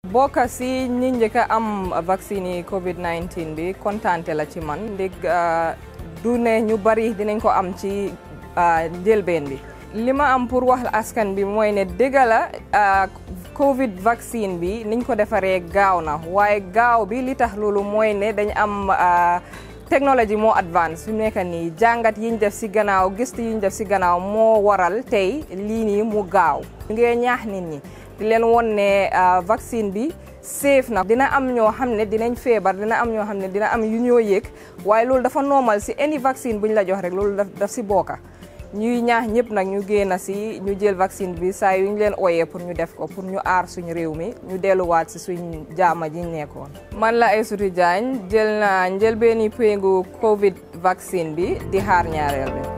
bokk si ñi njëkk a am vaccine yi Covid 19 bi kontaante la ci man ndég du ne ñu bari dinañ ko am ci njëlbeen bi. li ma am pour wax askan bi mooy ne dëgg la Covid vaccine bi niñ ko defaree gaaw na waaye gaaw bi li tax loolu mooy ne dañ am. technology moo advance fi mu nekk nii jàngat yiñ def si gannaaw gëstu yiñ def si gannaaw moo waral tey lii nii mu gaaw ngee ñaax nit ñi di leen won ne vaccine bi safe na dina am ñoo xam ne dinañ feebar dina am ñoo xam ne dina am yu ñoo yëg waaye loolu dafa normal si any vaccine buñ la jox rek loolu daf si bokka ñuy ñaax ñëpp nag ñu génn si ñu jël vaccine bi saa yu ñu leen ooyee pour ñu def ko pour ñu aar suñu réew mi ñu delluwaat si suñ jaama ji nekkoon. man la Aïssatou Diagne jël naa njëlbeeni péngu Covid vaccine bi di xaar ñaareel bi.